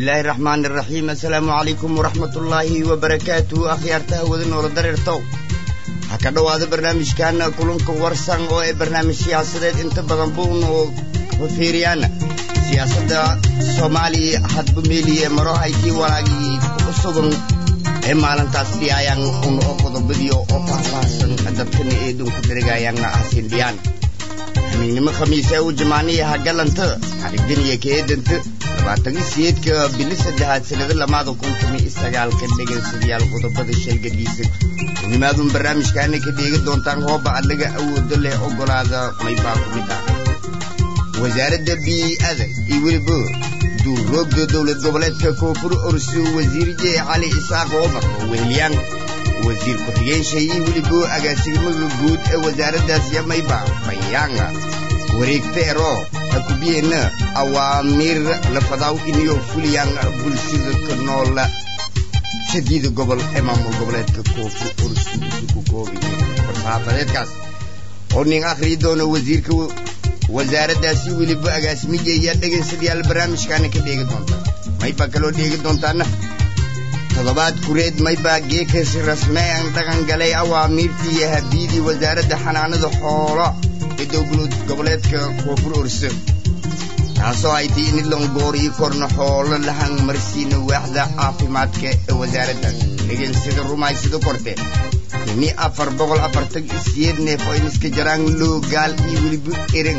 bismillaahi raxmaani raxiim assalaamu calaykum waraxmatullaahi wabarakaatu akhyaartaha wada noola dareertow waxaa ka dhowaada barnaamijkan kulanka warsan oo ee barnaamij siyaasadeed inta badan buuna oo fiiriyaan siyaasadda soomaaliya hadba meeliye maro haykii walaagii ku sugan ee maalintaas dhiyaayaan un oo qodobadiyo oo faahfaahsan dadkana eedunku dhergaayaan ahsin dhiyaan hamiignimo khamiise u jamaaniyaha galanta xarigdaniya keedanta labaatan siyeedka bili saddexaad sanado lamaada kun tumi isagaalka dhegaystayaal qodobada shalgadiisa unimaadun barnaamijkaana ka dheegi doontaan hooba adlaga awoodo leh ogolaada maybaa ku mid ah wasaaradda bii'ada iyo weliba duurroogda dowlad goboleedka koonfur orso wasiir jee cali isaaq omar oo weheliyaan wasiir ku-xigeen iyo weliba agaasimada guud ee wasaaraddaas yamayba bayaanga wareegta ero hakubiyeenna awaamiir lafadaw iniyo fuliyaan bulshada ka noola sadiida gobol ee maamul goboleedka koonfur orso ku koobiye farsaafadeedkaas oo nin akhriyi doona wasiirka wasaaraddaasi weliba agaasimiyeeya dhegaystayaal barnaamijkaana ka dheegi doonta maybaa kaloo dheegi doontaana toddobaad kureed maybaa geekasi rasmean dhaqan galay awaamiirtii iyo habiidii wasaaradda xanaanada xoolo ee dowlad goboleedka koonfur orso taasoo ay tii in longooriyi korna xoolo lahan marsiina waaxda caafimaadka ee wasaaraddaas dhegaysada rumaysida korte ini afar boqol afartan iyo siyeed neef oo iniska jaraan loo gaal iyo weliba ereng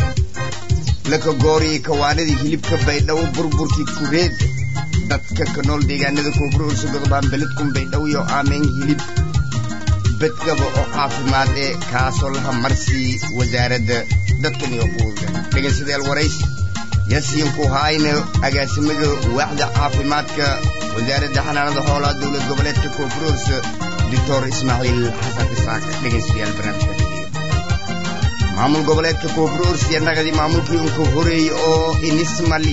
laka gooriyi kawaanadii hilibka baydhabo burburkii kureed dadka ka nool deegaanada koonfur orso godobaan beledkun baydhabo iyo aameen hilib bedgaba oo caafimaad ee kaasoo laha marsii wasaaradda dadkan iyo quuda dhegaysadeel warays yasiinku haayna agaasimada waaxda caafimaadka wasaaradda xanaanada xoolaha dowlad goboleedka koonfur orso doctor ismaaciil xasan isaaq dhegaystayaal barnaamijka maamul goboleedka koonfur orsiya naqadi maamulkii unka horeeyey oo inismali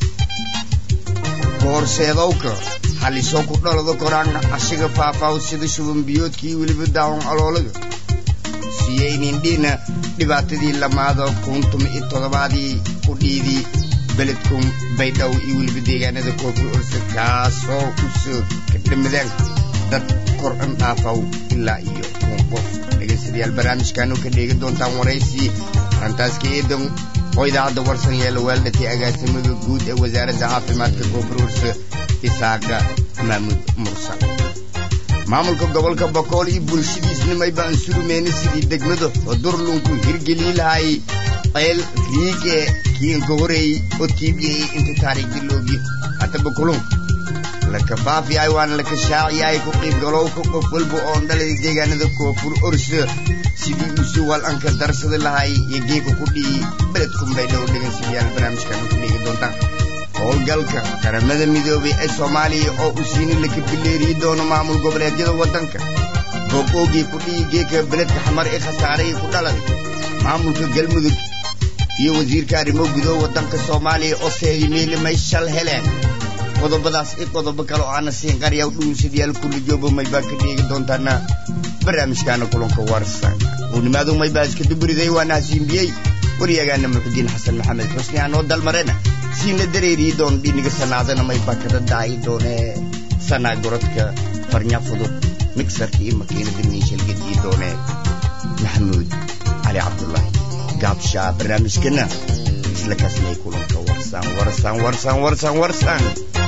koorseedowka halisoo ku dhalado koraan ashiga faafaaw sida shubanbiyoodkii weliba daawon aloolaga siyeynindhina dhibaatadii lamaada kuntuma iyo toddobaadii ku dhiidii beledkun baydhow iyo weliba deegaanada koonfur orsa kaasoo usoo kadhamadaan dad kor an dhaafaw ilaa iyo kun qof dhegaystayaal barnaamijkaanu ka dheegi doontaan waraysi arrintaas ka eedan oo idaacadda warsan yeela weeldhatay agaasimada guud ee wasaaradda caafimaadka koonfur orsa isaaqa maamuud mursal maamulka gobolka bokool iyo bulshadiisnimay baan surumeyna sidii degmada hodurlunku hirgelii lahay ceel riig ee kiinka horeeyey oo tiibiyey inta taariikhdii loogi haddaba kulun laka faafyahay waana laka shaaciyahay ku qiibgalowka qof walba oon dhalay deegaanada koonfur orso sidii usu wal anka darsada lahay iyo geeka ku dhihi beledkun baydhow dhegaystayaal barnaamijkan ku dheegi doontaan howlgalka qaramada midoobay ee soomaaliya oo u siini laka bileeriyi doono maamul goboleedyada waddanka booqoogii ku dhihi geeka beledka xamar ee khasaarahii ku dhaladay maamulka galmudug iyo wasiirka arrimo gudo waddanka soomaaliya oo seedi meeli may shal heleen qodobadaas i qodobo kale oo aana siin qaryaw dhuunsadayaal kulli joobo maybaa ka dheegi doontaana barnaamijkaana kulanka warsan uunimaadu maybaa iska duburiday waana hasiinbiyey waryagaana muxudiin xasan maxamed xusni aanoo dalmarena siina dareeriyi doon dhiniga sanaadana maybaa kada daayi doonee sanaa gorodka farnya fudud migsarka iyo makiinada miishalgadiyi doonee maxamuud cali cabdulaahi gaabshaa barnaamijkana isla kaasnay kulanka warsan warsan warsan warsan warsan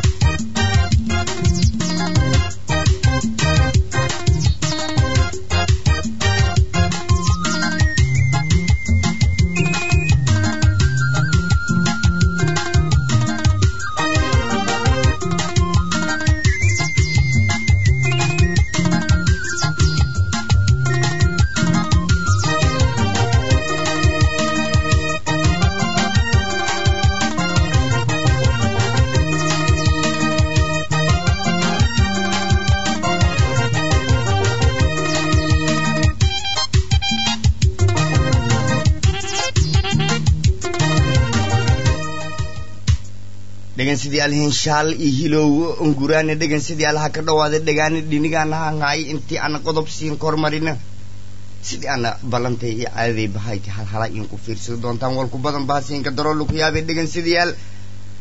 dhegaystayaal hinshaal iyo hilowgo unguraana dhegaystayaal ha ka dhawaada dhegaana dhinigaana hanhaay intii ana qodob siin kormarina sidii ana ballantay iyo caadaday bahayti halhala in ku fiirsado doontaan walku badan baasiinka daroolu ku yaabay dhegaystayaal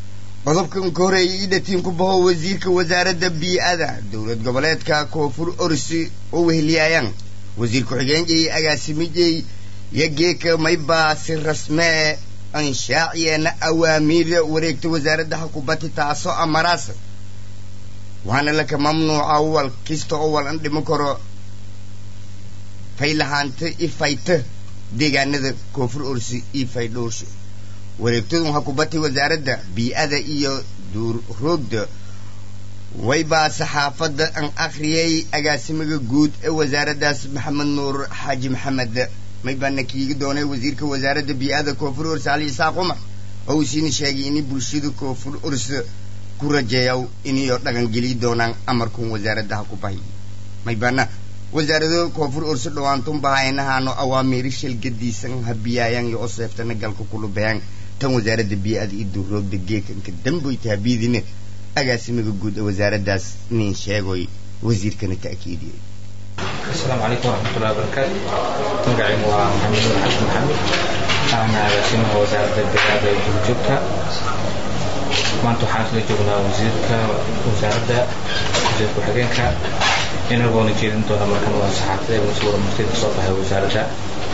qodobkan ka horeeyay idhatiin ku baho wasiirka wasaaradda bii-ada dowlad goboleedka koonfur orsi oo weheliyaayaan wasiir ku-xigeenjay agaasimijay iyo geeka maybaa si rasmee anshaaciyeena awaamiir wareegta wasaaradda xukubati taasoo amaraas waxaana laka mamnuuca wal kista oo wal an dhimo karo faylahaanta i fayta deegaanada koonfur orsi iyo faydhowrsho wareegtadu waxaa ku batay wasaaradda bii-ada iyo duurroogda waybaa saxaafadda an akhriyay agaasimaga guud ee wasaaraddaas maxamed nuur xaaji maxamed maybaana kiigi doonay wasiirka wasaaradda bii-ada koonfur ors cali isaaq cumar oo uu siina sheegay inay bulshada koonfur ors ku rajeeyaw inayo dhaqangeli doonaan amarkun wasaaraddaha ku bahay maybaana wasaarado koonfur orso dhawaantun bahaynahaano awaamiiri shalgadiisan habiyaayan iyo oseeftana galka kulubayaan tan wasaaradda bii-ada iyo duurroogda geekanka damboyta habiidine agaasimaga guud ee wasaaraddaas nin sheegoy wasiirkana ta'kiidiyey asalaamu calaykum waraxmatullahi wabarakaatu magacaygu waa maxamed nur xasan maxamed ahna agaasimaha wasaaradda beeraada ee duurjoogta maanta waxaan isla joognaa wasiirka wasaaradda wasiir ku-xigeenka inagoona jeedin doona markan waa saxaafada ee masuura martida kasoo baxay wasaaradda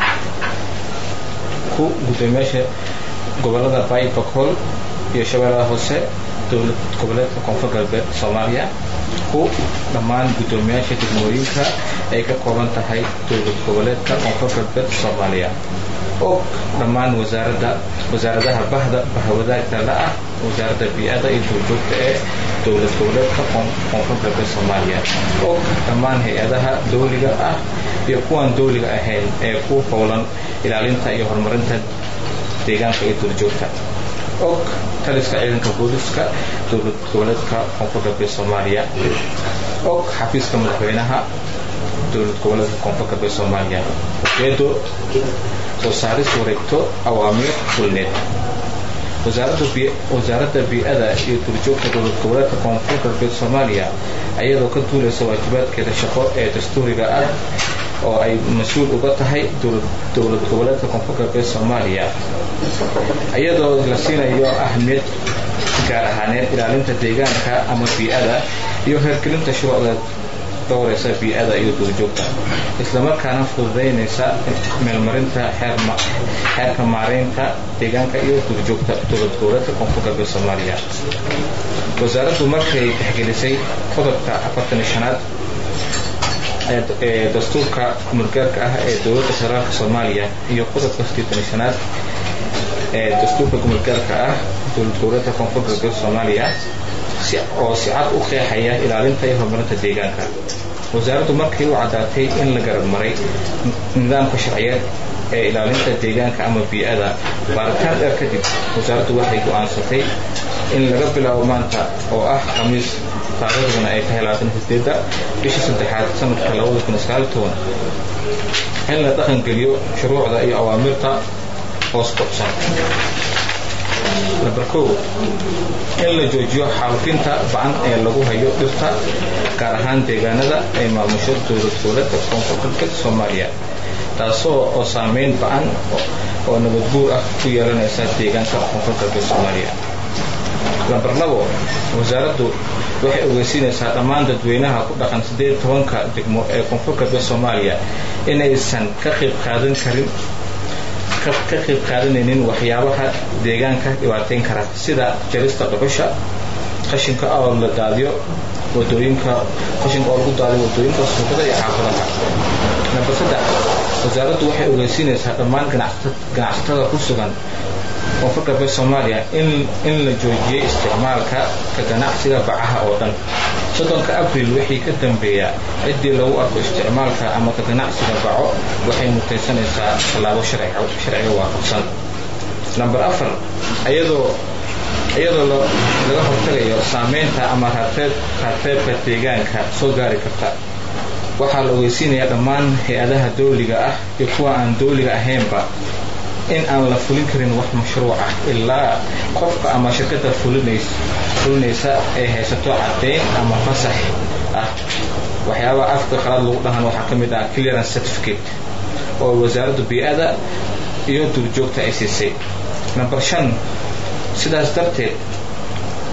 ku guddoomiyaasha gobolada bay bakool iyo shabeellada hoose dowlad goboleedka koonfur galbeed soomaaliya ku dhammaan guddoomiyaasha degmooyinka ay ka kooban tahay dowlad goboleedka koonfur galbeed soomaaliya og dhammaan wasaaradda wasaaradaha bahda bahawadaagta la ah wasaaradda bii-ada iyo duurjoogta ee dowlad goboleedka koonfur galbeed soomaaliya og dhammaan hay-adaha dawliga ah iyo kuwaan dawliga ahayn ee ku howlan ilaalinta iyo horumarinta deegaanka iyo duurjoogta og taliska ciidanka booliska dowlad goboleedka koonfur galbeed soomaaliya og xafiiska madaxweynaha dowlad goboleedka koonfur galbeed soomaaliya ujeedo soo saaris wareegto awaamiir fulneed wasaaradda bii-ada iyo duurjoogta dowlad goboleedka koonfur galbeed soomaaliya ayadoo ka duulaysa waajibaadkeeda shaqo ee dastuuriga ah oo ay mas-uul uga tahay dowlad goboleedka koonfur galbeed soomaaliya iyadoo la siinayo ahmiyad gaar ahaaneed ilaalinta deegaanka ama bii-ada iyo hergelinta shuruucda dhowraysa bii-ada iyo duurjoogta islamarkaana fududaynaysa meelmarinta xeerka maareynta deegaanka iyo duurjoogta dowlad goboleedka koonfur galbeed soomaaliya wasaaraddu markay tixgelisay qodobka afartan shanaad ee dastuurka kumulgaarka ah ee dowladda federaalka soomaaliya iyo qodobka sideetan shanaad ee dastuurka kumulgaarka ah dowlad goboleedka koonfur galbeed soomaaliya oo si cad u qeexaya ilaalinta iyo horumarinta deegaanka wasaaraddu markii u caddaatay in la garab maray nidaamka sharciyeed ee ilaalinta deegaanka ama bii-ada baaritaan dheer kadib wasaaraddu waxay go-aansatay in laga bilaabo maanta oo ah khamiis taariikhduna ay tahay labaatan sideedda bisha saddexaad sanadka labada kun sagaal toban in la dhaqan geliyo shuruucda iyo awaamirta hoos kocsan number kow in la joojiyo xaalufinta bacan ee lagu hayo dhirta gaar ahaan deegaanada ay maamusho dowlad goboleedka koonfur galbeed soomaaliya taasoo oo saameyn ba-an oo nabadguur ah ku yeelanaysa deegaanka koonfur galbeed soomaaliya lambar labo wasaaraddu waxay ogeysiinaysaa dhammaan dadweynaha ku dhaqan siddeed tobanka degmo ee koonfur galbeed soomaaliya inaysan ka qayb qaadan karin ka qayb qaadanaynin waxyaabaha deegaanka dhibaateyn kara sida jarista dhuxusha qashinka oo la daadiyo wadooyinka qashinka oo lagu daadiyo wadooyinka suuqada iyo xaafadaha nambar saddex wasaaraddu waxay ogeysiinaysaa dhammaan ganacsatada ku sugan koonfur galbeed soomaaliya in la joojiyey isticmaalka ka ganacsiga bacaha oo dhan soddonka abril wixii ka dambeeya ciddii lagu arko isticmaalka ama ka ganacsiga baco waxay mutaysanaysaa tallaabo sharciga waafaqsan namber afar iyadoo iyadoo laga hortagayo saameynta ama raarteebka deegaanka soo gaari karta waxaa la ogeysiinayaa dhammaan hay-adaha dawliga ah iyo kuwa aan dawliga ahaynba in aan la fulin karin wax mashruuc ah ilaa qofka ama shirkadda fulinaysa ay haysato caddayn ama fasax ah waxyaabaha afka qalaad lagu dhahan waxaa ka mid ah clearance certificate oo wasaaradda bii-ada iyo duurjoogta ay siisay number shan sidaas darteed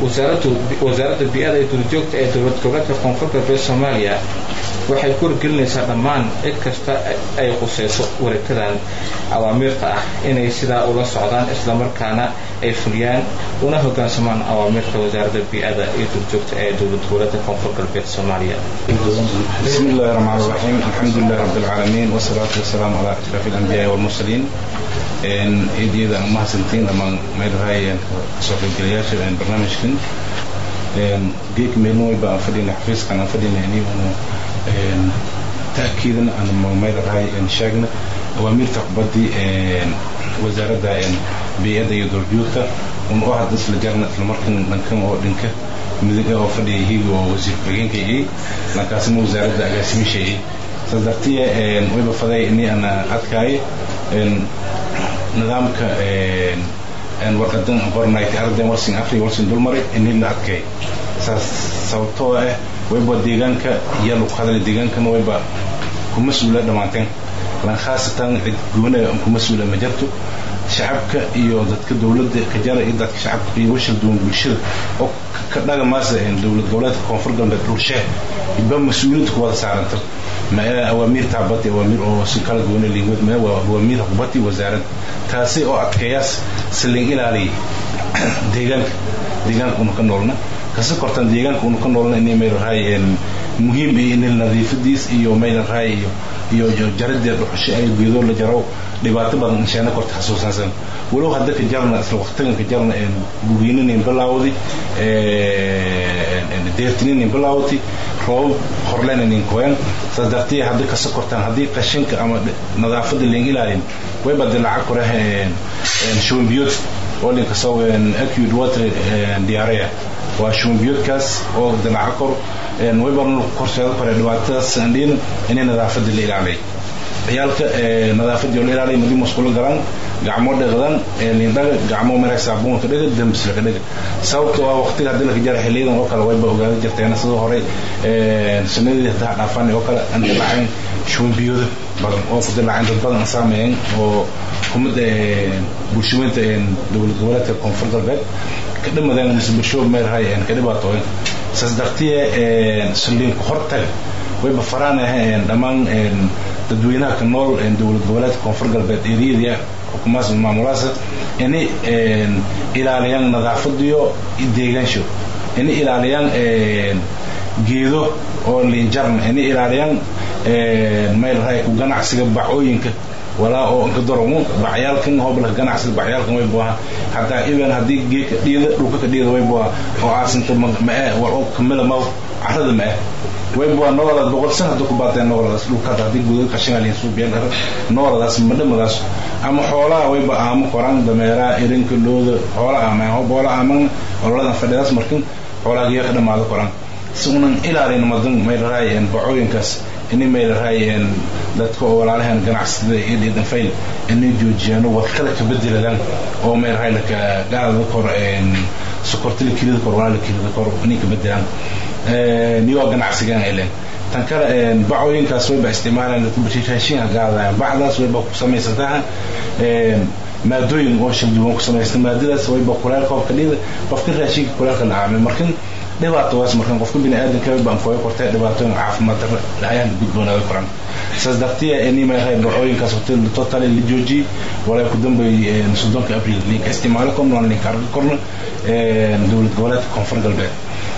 wasaaradda bi-ada iyo duurjoogta ee dowlad goboleedka koonfur galbeed soomaaliya waxay ku wargelinaysaa dhammaan cid kasta ay qusayso wareegtadan awaamiirta ah inay sidaa ula socdaan islamarkaana ay fuliyaan una hogaansamaan awaamiirta wasaaradda bi-ada iyo duurjoogta ee dowlad goboleedka koonfur galbeed soomaaliya بسم الله الرحمن الرحيم الحمد لله رب العالمين والصلاة والسلام على أشرف الأنبياء والمرسلين إن إيديدا ما سنتين لما ما يرهاي صوف الجلياش إن برنامجكن إن جيك منو يبقى فدينا حفيز كان فدينا يعني إن تأكيدا أن ما يرهاي إن شاغنا أوامر تقبضي إن وزارة إن بيئة يدور جوتا ونوحد نسل جارنا في المركن نكم أو دنكه midiga oo fadhiya higa oo wasiir ku-xigeenkaygii markaasina wasaaradda agaasimishaygii saas dartiya wayba faday ini ana adkaaye nidaamka warqadan qornayt arden warsin afri warsin dulmari ini la adkay saas sababtoo ah wayba deegaanka iyo lagu hadlay deegaankana wayba kuma suula dhammaanteen lan khaasatan cid goona kuma suula ma jirto shacabka iyo dadka dowladda kajara iyo dadka shacabka iyo washal duwan bulshada oo ka dhaga maasa dowlad goboleedka koonfur galbeed dhulshee ba mas-uuliyadda ku wada saaranta ma awaamiir taabati awaamiir oo si kala goona liingwad ma waa awaamiir hubati wasaarad taasi oo adkeeyaas silin ilaaliya deegaanka deegaanka unu ka noolna kasi kortan deegaanka unu ka noolna inay mayl rahay muhiim iyo in nadiifadiis iyo mayl rahay iyo iyo jaradee dhuxusho ay geedo la jaro dhibaato badan inshaana korta xasuusansan walow hadda ka jarna isla waqtigan ka jarna gugeynanin bilaawdi deertinin bilaawti roobab horleynanin koyan saas dartiya hadda ka sokortaan haddii qashinka ama nadaafada leen ilaalin wayba dilaaca kore shubanbiyood oo linka soo acute water diarrhea waa shubanbiyoodkaas oo dilaaca kor wayba korseeda kore dhibaatadaas andhin inay nadaafada la ilaalay ciyaalka nadaafadii oo la ilaaliya madi musqulo galan gacmo dhaqdan lindhaga gacmo mara saabuunka dhaga dambislaka dhaga sababta waa waqtiga haddii laka jara xiliyadan oo kale wayba ogaada jirteen sidoo hore sanadii haddaa dhaafaan oo kale aan dilaacin shubanbiyooda badan oo ku dilaacin dad badan saameeyeen oo kumada bulshooyinta dowlad goboleedka koonfur galbeed ka dhamadeen mise bulsho meerahay ka dhibaatooyin saas dartiye saliinku hortag wayba faraan aheen dhammaan dadweynaha ka nool dowlad goboleedka koonfur galbeed eriyada xukumaas maamulaasa inay ilaaliyaan nadaafadiyo deegaansho inay ilaaliyaan geedo oo liinjarna inay ilaaliyaan meelrahay ku ganacsiga bacooyinka walaa oo inka doromu bacyaalkan hobla ganacsiga bacyaalkan way buaha hataa even haddii geeka dhiida dhulka ka dhiida way buaha oo aasinta mae war oo kamila maw carada mae way buaha nooladaas boqol san hadda ku baateen nooladaas dhulkaada haddii gudaga qashinaliin suubiyan dhar nooladaas madhamadaas ama xoolaha wayba aamo koran dameeraha irinka looda xoola aamaan hoboola aaman ololadan fadhidaas markin xoolaha geeya ka dhamaado koran si unan ilaalin madan maylaraayeen bacooyinkaas inay maylaraayeen dadka oo walaalahan ganacsada iyo dhidanfayl inay joojiyaan wadkada ka bedeladaan oo maylaraay laka gaalada kor sokortila kilida kor walaala kilida kor inay ka bedelaan niyoo ganacsigan ilen tan kale bacooyinkaas wayba isticmaalaan raashinka gaadayaan bacdaas wayba ku samaysantaha maadooyin oo shalduwan ku samaysta maadadaas wayba kuleel koobka dhida qofka raashinka kuleelka dhacaamay markin dhibaatadaas markan qofka bini aadamka baan kooga kortay dhibaatooyin caafimaad darro ayaan gudboonaaday koran saas dartiya inimahay bacooyinkaas hotel total la joojiyey walaa ku dambay soddonka abril linka isticmaalo korna waan linka arki korna dowlad goboleedka koonfur galbeed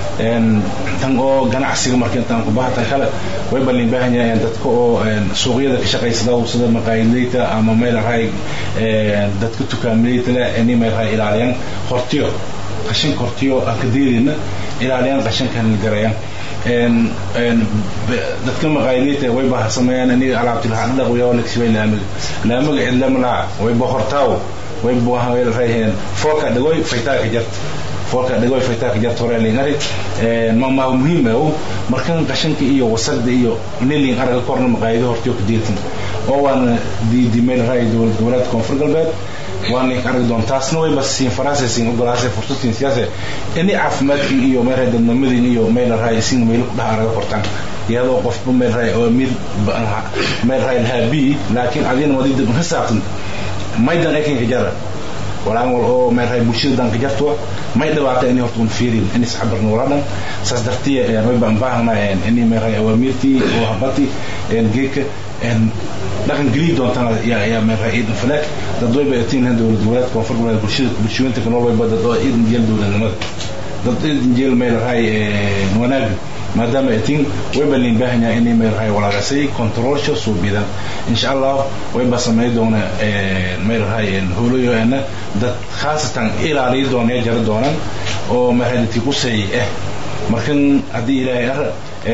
tan oo ganacsiga marka intaan kubaha tan kale way balin baahan yahay dadka oo suuqyada ka shaqaysada sida maqaayadleyda ama meel raay dadka tukaamaleyda leh inay meel raay ilaaliyaan hortiyo qashinka hortiyo aan ka deedayna ilaaliyaan qashinkan garayaan dadka maqaayadleyda way ba sameeyaan inay alaabti lahaa dhaq waya lagsibay laamiga laamiga cid lama laha way ba hortaawo way ba meel raayeen fooka dhagoy faytaa ka jarta foolka dhagoy faytaaka jarta hore lingari ma muhiim ah markan qashanka iyo wasaqda iyo niling araga korna maqaayado hortiyo ka jeetin oo waana diidi meel raay dowlad goboleedka koonfur galbeed waan link aragi doon taasna way bas siin faraansa siin ogolaasay fursad siin siyaasa inay caafimaadkii iyo meel raay dadnimadii iyo meel raay siin meel ku dhaha araga kortaan iyadoo qofba meel raay oo mid meel raay lahaa bi laakiin adina wadida ka saabsan maydan ekinka jara walaan wal oo meerahay bulshada danka jarto may dhawaata inay horta un fiirin in isxabarna wala dhan saas dartiya way baan baahnaa inay meerahay awaamiirtii oo habati geeka dhaqan geli doontana yaa meerahay ciidan falaag dad way bayatiin dowlad goboleed koonfur goboleed bulshada bulshooyinta kanool way dad oo ciidan jeel dowladnimada dad ciidan jeel meerahay wanaaga maadaama ay tin way balin baahan yahay inay meerahay walaagasay controlsha suubidan insha allah way ba samay doona meerahay holoyoana dad khaasatan ilaaliyo doona jara doonan oo meerahay dadkii ku say eh markan haddii ilaahay ar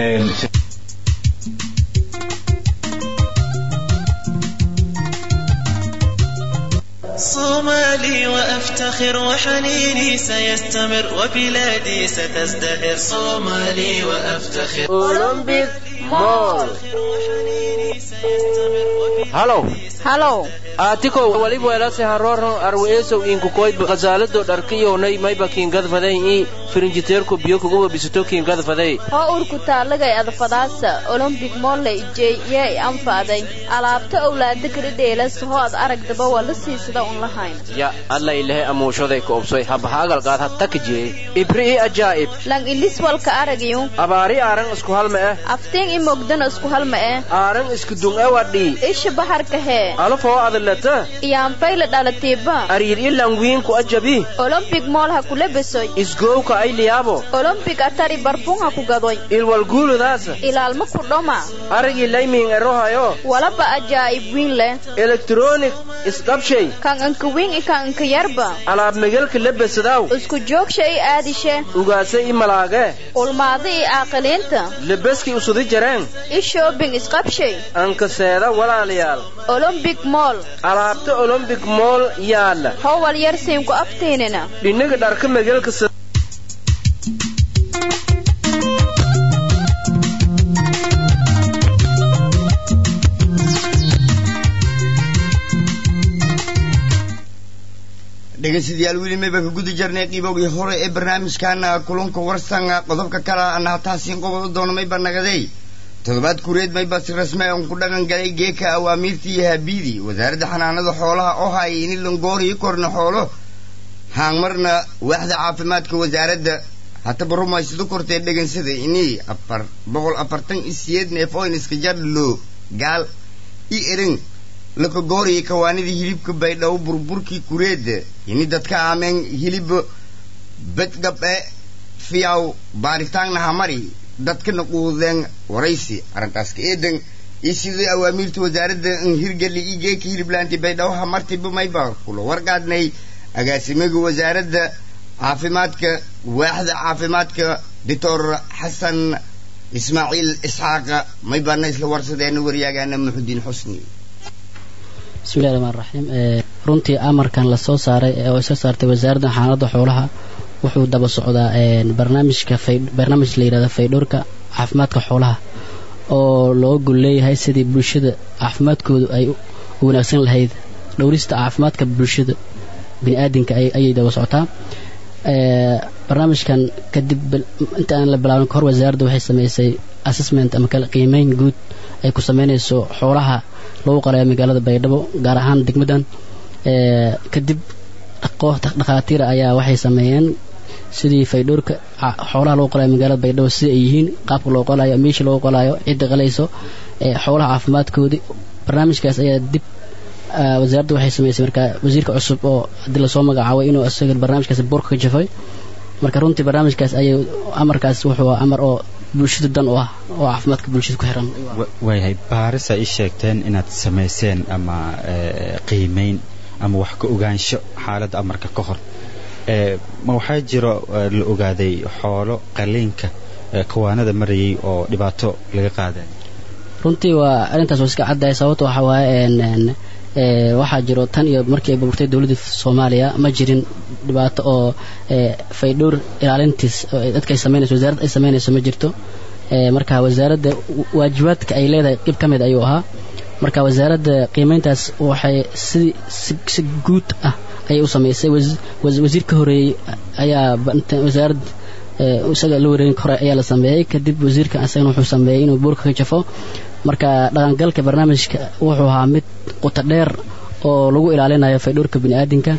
صومالي وأفتخر وحنيني سيستمر وبلادي ستزدهر صومالي وأفتخر أولمبيك مول هلو halow aatikow waliba welase harooran arweesow inkukoydba khasaalado dharkiyownay mayba kiingadfaday i firinjiteerku biyo kuguba bisito kiingadfaday hoo urku taalagay adfadaasa olombik molle ijey yee i anfaaday alaabta owlaada karidheelas hoo ad aragdaba waa la siisada un lahayn ya alla ilahe amuushaday ka obsoy habahaagalqaad hattakijee ibri i ajaa'ib lang ilis walka aragiyun abaari aaran isku halma eh aftiin i mogdana isku halma eh aaran isku dung e wadhii isha baharka hee alafoo adalata iyaanfayle dhalatiiba ariir i langwiinku ajabi olombik mool ha kula besoy isgowka ay liyaabo olombik atari barfun ha ku gadoy ilwalguuludaasa ilaalma ku dhoma arigii laymiin erohayo walaba ajaa'ib wiin leh elektronik isqabshay kan inka wiin i kan inka yarba alaab megelka lebesadaw isku joogsha i aadishe ugaase i malaage ulmaada i aaqiliinta lebeski usudi jareen i shoobing isqabshay ankaseeda walaalayaal olombik mool alaabta olombik mool yaalla howal yar siinku aftiinina dhinaga dharka megelka dhegaystayaal weli mayba ka guda jarnay qiibowgii hore ee barnaamijkaana kulanka warsan qodobka kale ana hataasiin qobol u doono mayba nagaday toddobaad kureed mayba si rasmi aan ku dhaqan galay geeka awaamiirtii iyo habiidii wasaaradda xanaanada xoolaha oo hayay in langooriyo korna xoolo haangmarna waaxda caafimaadka wasaaradda hataba rumaysado kortee dhegansada inii afar boqol afartan iyo siyeed neef oo iniska jadhlo gaal i erin lakagooriya kawaanidii hilibka baydhabo burburkii kureedda ini dadka aameen hilib badgabe fiyaw baaritaanna hamari dadkana quudeen waraysi arrintaas ka eedan iyo sidii awaamiirta wasaaradda hirgeli iyo geeka hiliblaanti baydhabo hamartiba mayba kula warqaadnay agaasimaga wasaaradda caafimaadka waaxda caafimaadka doctor xasan ismaaciil isxaaqa maybaana isla warsadeena waryaagaana muxudiin xusni bismillahi raxmaan raxiim runtii amarkan lasoo saaray oo ay soo saartay wasaaradda xanaanada xoolaha wuxuu daba socdaa barnaamijka barnaamij la yidhahda faydhowrka caafimaadka xoolaha oo loo gol leeyahay sidii bulshada caafimaadkoodu ay u wanaagsan lahayd dhowrista caafimaadka bulshada biniaadinka ayay daba socotaa barnaamijkan kadib inta aan la bilaabin kahor wasaaradda waxay samaysay assessment ama kala qiimeyn guud ay ku sameynayso xoolaha lagu qalayo magaalada baydhabo gaar ahaan degmadan kadib dhakhaatiira ayaa waxay sameeyeen sidii faydhowrka xoolaha lagu qalayo magaalada baydhabo sida ay yihiin qaabka loo qalayo meesha loo qalayo cidda qalayso xoolaha caafimaadkoodii barnaamijkaas ayaa dib wasaaradda waxay samaysay markaa wasiirka cusub oo haddii lasoo magacaabay inuu isaga barnaamijkaas boorka ka jafay marka runtii barnaamijkaas ayay amarkaas wuxuu amar oo bulshada dan u ah oo caafimaadka bulshada ku xiran waayahay baarisa ii sheegteen inaad samayseen ama qiimeyn ama wax ka ogaansho xaaladda amarka ka hor ma waxaa jiro la ogaaday xoolo qaliinka kawaanada marayay oo dhibaato laga qaaday runtii waa arrintaas waa iska caddahay sababta waxaa waaye waxaa jiro tan iyo markii ay burburtay dowladda soomaaliya ma jirin dhibaato oo faydhowr ilaalintiis dadka ay samaynayso wasaaradda ay samaynayso ma jirto marka wasaaradda waajibaadka ay leedahay qib ka mid ayuu ahaa marka wasaaradda qiimeyntaas waxay sidii si guud ah ayay u samaysay wasiir ka horeeyey ayaa wasaaradda isaga la wareegin hore ayaa la sameeyey kadib wasiirka isagana wuxuu sameeyey inuu buurka ka jafo marka dhaqangalka barnaamijka wuxuu ahaa mid quta dheer oo lagu ilaalinayo faydhowrka biniaadinka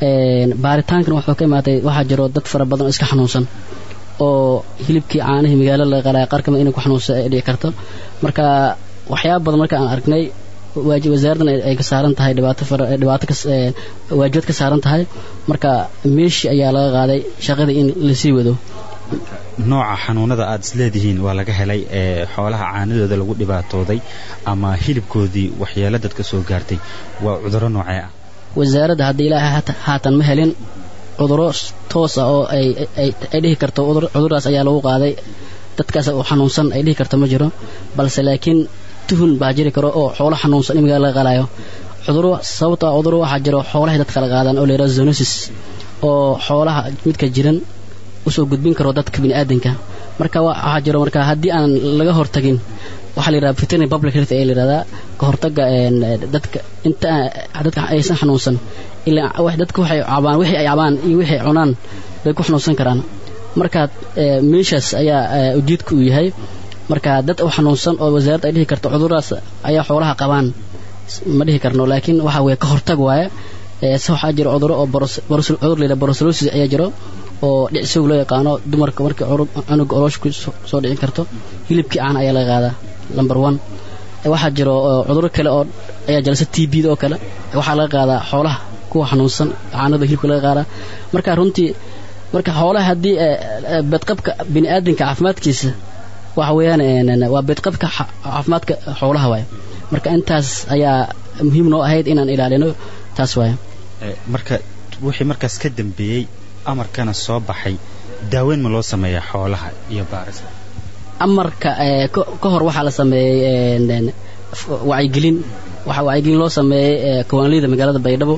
baaritaankan wuxuu ka imaatay waxaa jiro dad fara badan oo iska xanuunsan oo hilibkii caanihii magaalo laga qalaya qaar kamid inay ku xanuunsan ay dhici karto marka waxyaaba badan marka aan aragnay wasaaraddan ay ka saaran tahay dhibaato fara dhibaato ka waajibad ka saaran tahay marka meeshii ayaa laga qaaday shaqadii in lasii wado nooca xanuunada aad isleedihiin waa laga helay ee xoolaha caanadooda lagu dhibaatooday ama hilibkoodii waxyeelo dadka soo gaartay waa cudurro noocee ah wasaaradda haddii ilaahay haatan ma helin cuduro toos ah oo ay ay dhihi karto cudurdaas ayaa lagu qaaday dadkaas oo xanuunsan ay dhihi karto ma jiro balse laakiin tuhun baa jiri karo oo xoolo xanuunsan in magaala laga qalayo cuduro sababto ah cuduro waxaa jiro xoolahay dadka la qaadaan oo la yidhaha zoonosis oo xoolaha midka jiran usoo gudbin karo dadka bini'aadanka marka waxaa jiro marka haddii aan laga hortagin waxaa la yidhaha veterinary public health ayaa la yidhahdaa ka hortagga dadka inta dadka aysan xanuunsan ilaa dadka waxay cabaan wixii ay cabaan iyo wixii ay cunaan bay ku xanuunsan karaan marka meeshaas ayaa ujeedka uu yahay marka dad u xanuunsan oo wasaaradda ay dhihi karto cuduradaas ayaa xoolaha qabaan ma dhihi karno laakiin waxa weye ka hortag waaye se waxaa jiro cuduro oo cudur layidhaha borosolosis ayaa jiro oo dhicsoog loo yaqaano dumarka markii cunuga oloosh ku soo dhicin karto hilibkii caana ayaa laga qaadaa number one waxaa jiro cuduro kale oo ayaa jira se t b da oo kale waxaa laga qaadaa xoolaha kuwa xanuunsan caanada hilibka laga qaadaa marka runtii marka xoolaha haddii bedqabka bini'aadanka caafimaadkiisa waxa weeyaan waa bedqabka caafimaadka xoolaha waaye marka intaas ayaa muhiim noo ahayd inaan ilaalino taas waaye marka wixii markaas ka dambeeyey amarkana soo baxay daaweyn ma loo sameeyaa xoolaha iyo baarista amarka ka hor waxaa la sameeyey wacyigelin waxaa wacyigelin loo sameeyey kawaanleyda magaalada baydhabo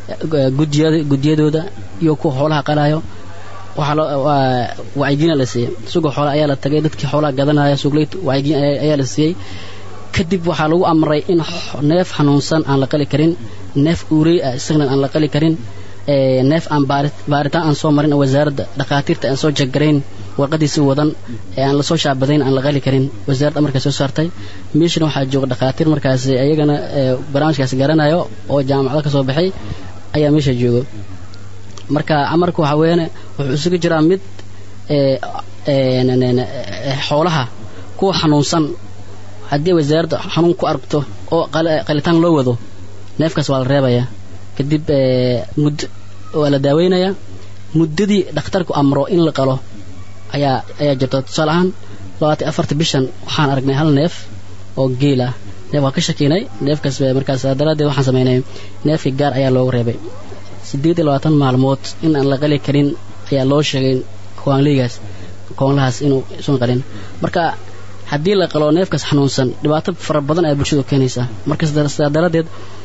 gudiyadooda iyo kuwa xoolaha qalaayo wacyigelin la siiyey sugoo xoolaha ayaa la tagay dadkii xoolaha gadanaya suugleyt wacyigelin ayaa la siiyey kadib waxaa lagu amray in neef xanuunsan aan la qali karin neef uurey ah isagana aan la qali karin neef aan baaritaan aan soo marin wasaaradda dhakhaatiirta aan soo jagarayn warqadiisi wadan ee aan lasoo shaabadayn aan la qali karin wasaaradda amarkaa soo saartay meeshana waxaa jooga dhakhaatiir markaas iyagana barnaamijkaas garanayo oo jaamacado ka soo baxay ayaa meesha joogo marka amarka waxaa weeyaan wuxuu isugu jiraa mid xoolaha kuwa xanuunsan haddii wasaaradda xanuun ku aragto oo qalitaan loo wado neefkaas waa la reebayaa kadib muddo waa la daaweynayaa muddadii dhakhtarku amro in la qalo ayaa ayaa jirta tusaale ahaan labaatan afarta bishan waxaan aragnay hal neef oo geel ah neef waa ka shakiinay neefkaas markaas daraaddeed waxaan samaynay neefkii gaar ayaa loogu reebay siddeed iyo labaatan maalmood in aan la qali karin ayaa loo sheegay kowaanleygaas kowanlahaas inuu isun qalin marka haddii la qalo neefkaas xanuunsan dhibaato fara badan ayaa bulshadu keenaysaa marka sidaa daraaddeed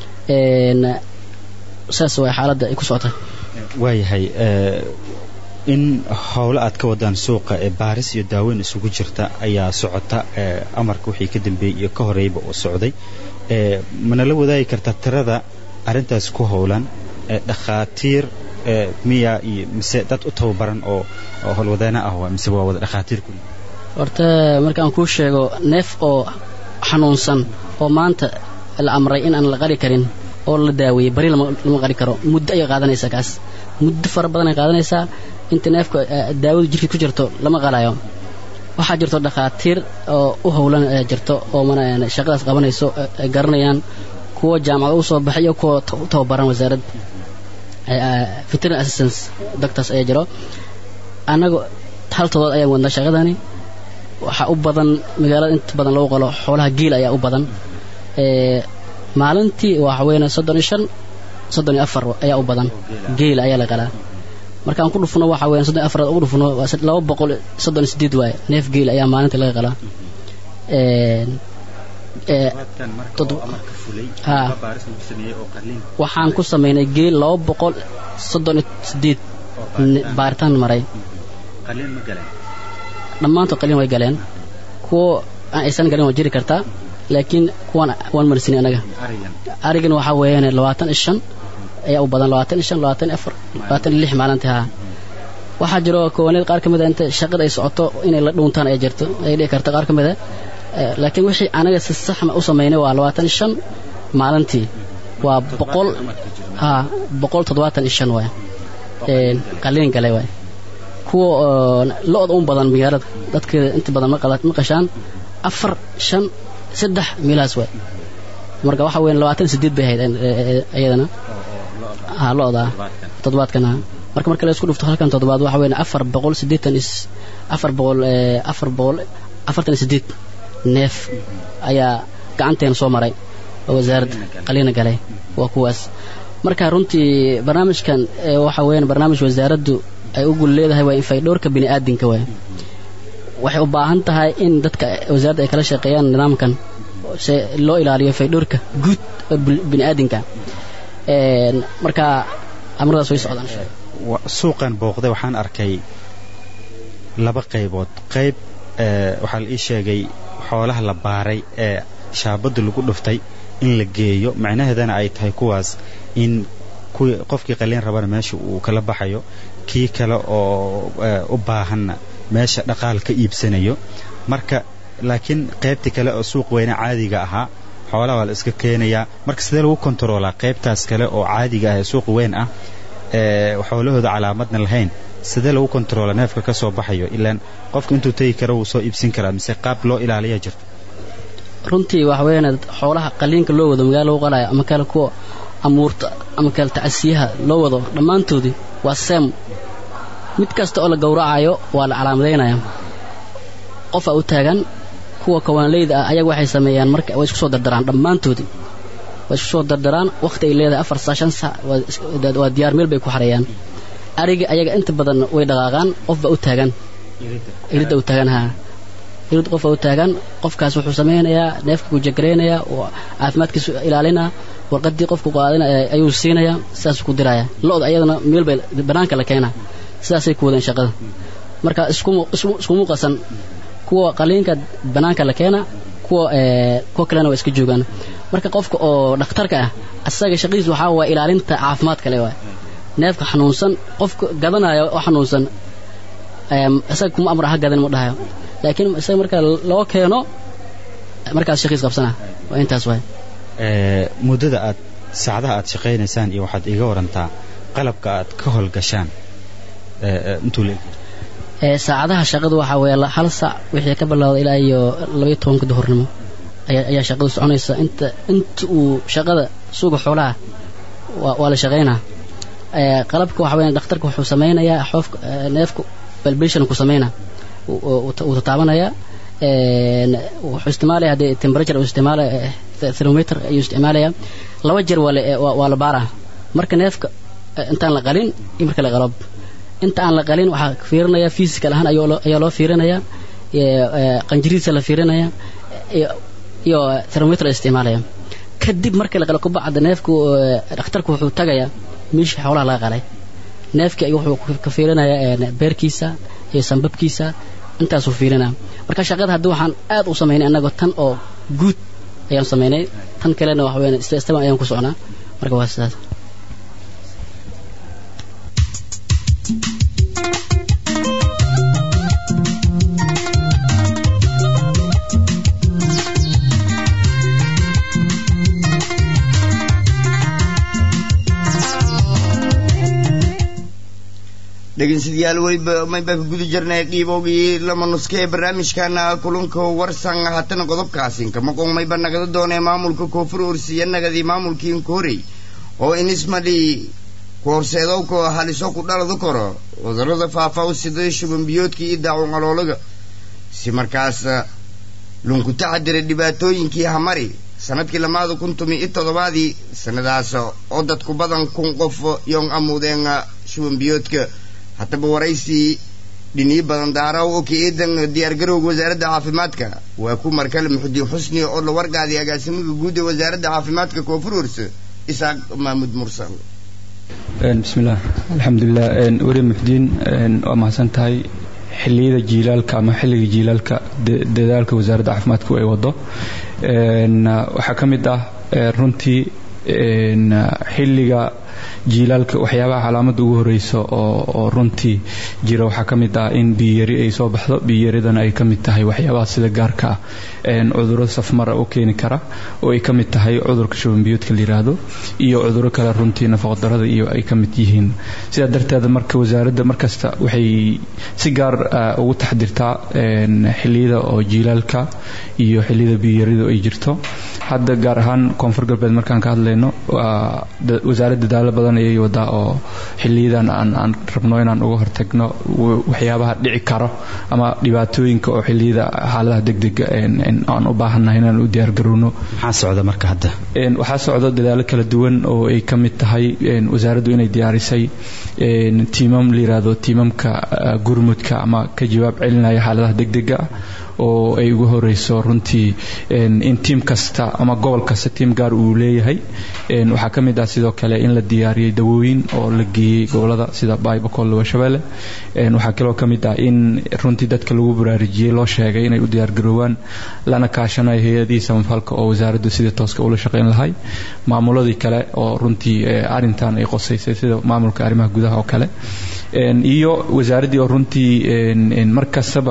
saas way xaaladda ay ku socotay waayahay in howlo aad ka wadaan suuqa ee baaris iyo daaweyn isugu jirta ayaa socota amarka wixii ka dambeeyey iyo ka horeeyba oo socday manala wadaagi kartaa tirada arrintaas ku howlan dhakhaatiir miya iyo mise dad u tababaran oo howlwadeena ah waa mise waa wada dhakhaatiir kuli horta markaan kuu sheego neef oo xanuunsan oo maanta la amray in aan la qali karin oo la daaweeyey bari lama qali karo muddo ayay qaadanaysaa kaas muddo fara badan ay qaadanaysaa inta neefka daawadu jirkii ku jirto lama qalayo waxaa jirto dhakhaatiir oo u howlan jirto oo shaqadaas qabanayso ay garanayaan kuwa jaamacada u soo baxay iyo kuwa u tababaran wasaaradda veterinary assistance doctors ayaa jiro annaga hal todood ayaan wadnaa shaqadani waxaa u badan magaalada inta badan lagu qalo xoolaha geel ayaa u badan maalintii waxa weeyaan soddon iyo shan soddon iyo afar ayaa u badan geel ayaa la qalaa markaan ku dhufno waxa weeyaan soddon iyo afar ugu dhufno waa laba boqol soddon iyo sideed waaye neef geel ayaa maalintii laga qalaa waxaan ku samaynay geel laba boqol soddon iyo sideed baaritaan maray dhammaantood qaliin way galeen kuwo aan aysan galin waa jiri kartaa laakiin kuwan waan marsini anaga arigan waxaa weeyaan labaatan iyo shan ayaa u badan labaatan iyo shan labaatan iyo afar labaatan iyo lix maalintii haa waxaa jiro koowaneed qaar ka mid a inta shaqada ay socoto inay la dhuuntaan ay jirto ay dhici karto qaar ka mid a laakiin wixii anaga si saxma u samaynay waa labaatan iyo shan maalintii waa boqol ha boqol toddobaatan iyo shan waay qaliin galay waay kuwa lo-da un badan magaalada dadkeeda inta badan ma qashaan afar shan saddex meelahaas waay marka waxa weyn labaatan sideed bay ahayd iyadana ha lo-da toddobaadkan ha marka marka la isku dhufto halkan toddobaad waxa weyn afar boqol siddeetan is afar boqol afar boqol afartan iyo sideed neef ayaa gacanteena soo maray oo wasaaradda qaliina galay waa kuwaas marka runtii barnaamijkan waxa weeyaan barnaamij wasaaraddu ay u gul leedahay waa in faydhowrka bini aadinka waay waxay u baahan tahay in dadka wasaaradda ay kala shaqeeyaan nidaamkan se loo ilaaliyo faydhowrka guud bini aadinka marka amradaas way socdaan suuqan booqday waxaan arkay laba qaybood qayb waxaa la ii sheegay xoolaha la baaray ee shaabadda lagu dhuftay in la geeyo macnaheedana ay tahay kuwaas in kuwii qofkii qaliin rabana meesha uu kala baxayo kii kale oo u baahanna meesha dhaqaal ka iibsanayo marka laakiin qaybtii kale oo suuq weyne caadiga ahaa xoolaha waa la iska keenayaa marka sidee lagu kontaroolaa qaybtaas kale oo caadiga ah ee suuq weyn ah ee xoolahooda calaamadna lahayn sidee lagu kontaroola neefka ka soo baxayo ilaan qofka intuu tegi karo wuu soo iibsin karaa mise qaab loo ilaaliya jirto runtii waxa weeyaan xoolaha qaliinka loo wado magaalo lagu qalaayo ama kale kuwa amuurta ama kale tacasiyaha loo wado dhammaantoodii waa seem mid kasta oo la gowracayo waa la calaamadaynaya qofa u taagan kuwa kawaanleyda ah ayaga waxay sameeyaan marka way isku soo dardaraan dhammaantoodii way isku soo dardaraan wakhti ay leedahay afar saa shan sac waa diyaar meel bay ku xareeyaan ariga ayaga inta badan way dhaqaaqaan qofba u taagan iridda u taagan haa irid qofba u taagan qofkaas wuxuu samaynayaa neefka ku jagaraynayaa oo caafimaadkiisu ilaalinaa warqadii qofku qaadina ayuu siinayaa sidaasuu ku diraya lo-da ayadana meel bay banaanka la keenaa sidaasay ku wadeen shaqada marka iskumu qasan kuwa qaliinka banaanka la keena kuwa kuwa kalena waa iska joogaan marka qofka oo dhakhtarka ah asaga shaqadiis waxaa waa ilaalinta caafimaad kale waay neefka xanuunsan qofka gadanaya oo xanuunsan isaga kuma amra ha gadan ma dhahayo laakiin isaga marka loo keeno markaas shaqiis qabsana waa intaas waay muddada aad saacadaha aad shaqaynaysaan iyo waxaad iga warantaa qalabka aad ka howlgashaan intuu la saacadaha shaqadu waxaa weeye hal saac wixii ka bilowda ilaa iyo labaiyo tobanka duhurnimo ayaa shaqadu soconaysa inta inta uu shaqada suuga xoolaha waa la shaqaynaa qalabka waxa weya dhakhtarka wuxuu samaynayaa xoofka neefka balbation ku samaynaa wuu tataabanayaa wuxuu isticmaalaya haddii temperature uu isticmaalaya thermometer ayuu isticmaalayaa laba jeer waa la baaraa marka neefka intaan la qalin iyo marka la qalab inta aan la qalin waxaa fiirinaya physical ahaan ayaa loo fiirinayaa qanjirihiisa la fiirinaya iyo thermometer la isticmaalaya kadib marka la qalo kubacda neefku dhakhtarku wuxuu tagayaa meeshii xoolaha laga qalay neefkii wuxuu ka fiirinayaa beerkiisa iyo sambabkiisa intaasuu fiirinaa marka shaqada haddii waxaan aad u samaynay annagoo tan oo guud ayaan samaynay tan kalena waxa weyan istaban ayaan ku socnaa marka waa sidaas dhegeystayaal weliba maybaa ka guda jirnay qiiboogii lama nuska ee barnaamijkana kulanka warsan haatana qodobkaasi kamaqon mayba nagada doonee maamulka koonfur ursiya nagadii maamulkii inkoorey oo inismadhi koorseedowka haliso ku dhaladu karo cudurada faafa u siday shubanbiyoodkii iyo daacun caloolaga si markaas lunku taxadira dhibaatooyinkii hamari sanadkii lamaada kun tumi iyo toddobaadii sanadaas oo dadku badan kun qof yoon amuudeen shubanbiyoodka haddaba waraysii dhiniyo badan daaraw oo ka eedan diyaargarowga wasaaradda caafimaadka waa ku markale muxudiin xusni oo la wargaaday agaasimaha guud ee wasaaradda caafimaadka koonfur urse isaaq maamuud mursal bismillaah alxamdulilah weri muxdiin waa mahadsan tahay xilliyada jiilaalka ama xilliga jiilaalka dadaalka wasaaradda caafimaadku ay wado waxaa ka mid ah runtii xilliga jiilaalka waxyaabaha calaamada ugu horeysa oo runtii jira waxaa ka mid ah in biyari ay soo baxdo biyaridana ay ka mid tahay waxyaabaha sida gaarka ah cuduro safmara u keeni kara oo ay ka mid tahay cudurka shubanbiyoodka la yiraahdo iyo cuduro kale runtii nafaqadarada iyo ay ka mid yihiin sidaa darteed marka wasaaradda markasta waxay si gaar ugu taxdirtaa xiliyada oo jiilaalka iyo xiliyada biyarida ay jirto hadda gaar ahaan koonfur galbeed markaan ka hadlayno wasaaradda dadaalo badan ayay wadaa oo xiliyadan aan rabno inaan uga hortagno waxyaabaha dhici karo ama dhibaatooyinka oo xiliyada xaaladaha degdega aan u baahannahay inaan u diyaargarowno maxaa socda marka hadda waxaa socda dadaalo kala duwan oo ay ka mid tahay wasaaraddu inay diyaarisay tiimam la yiraahdo tiimamka gurmudka ama ka jawaab celinaya xaaladaha degdega ah oo ay ugu horeyso runtii in tiim kasta ama gobol kasta tiim gaar uu leeyahay waxaa ka mid ah sidoo kale in la diyaariyey dawooyin oo la geeyey gobolada sida baybacol washabeelle waxaa kaloo ka mid ah in runtii dadka lagu baraarujiyey loo sheegay inay u diyaargaroowaan lana kaashanayo hay-adihii samafalka oo wasaaraddu sidii tooska ula shaqayn lahay maamuladii kale oo runtii arintan ay qosaysay sida maamulka arrimaha gudaha oo kale iyo wasaaraddii oo runtii mar kastaba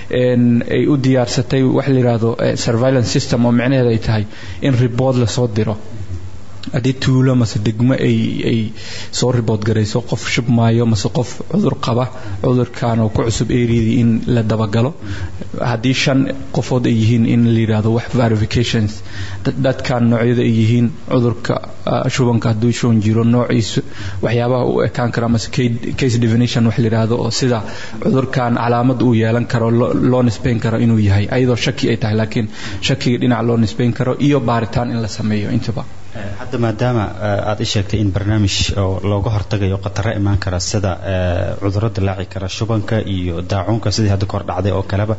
ay u diyaarsatay wax la yidhaahdo surveillance system oo micnaheeda ay tahay in ribood lasoo diro haddii tuulo mase degmo ay ay soo ribood garayso qof shubmaayo mase qof cudur qaba cudurkan oo ku cusub eryadii in la dabagalo haddii shan qofood ay yihiin in la yidhaahdo wax verifications dadkan noocyada ay yihiin cudurka shubanka hadduu shuban jiro noociisu waxyaabaha u ekaan kara mase case definition wax la yidhaahdo oo sida cudurkan calaamad uu yeelan karo loo nisbayn karo inuu yahay ayadoo shaki ay tahay laakiin shakiga dhinac loo nisbayn karo iyo baaritaan in la sameeyo intaba hadda maadaama aad i sheegtay in barnaamij oo looga hortagayo khataro imaan kara sida cuduro dilaaci kara shubanka iyo daacuunka sidii hadda kahor dhacday oo kaleba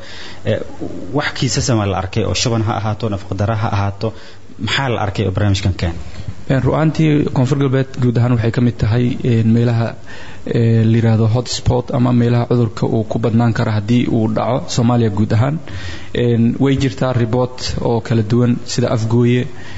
wax kiisasama la arkay oo shuban ha ahaato nafaqdara ha ahaato maxaa la arkay oo barnaamijkan keen ru-aantii koonfur galbeed guud ahaan waxay ka mid tahay meelaha la yiraahdo hotspot ama meelaha cudurka uu ku badnaan kara haddii uu dhaco soomaaliya guud ahaan way jirtaa ribot oo kala duwan sida afgooye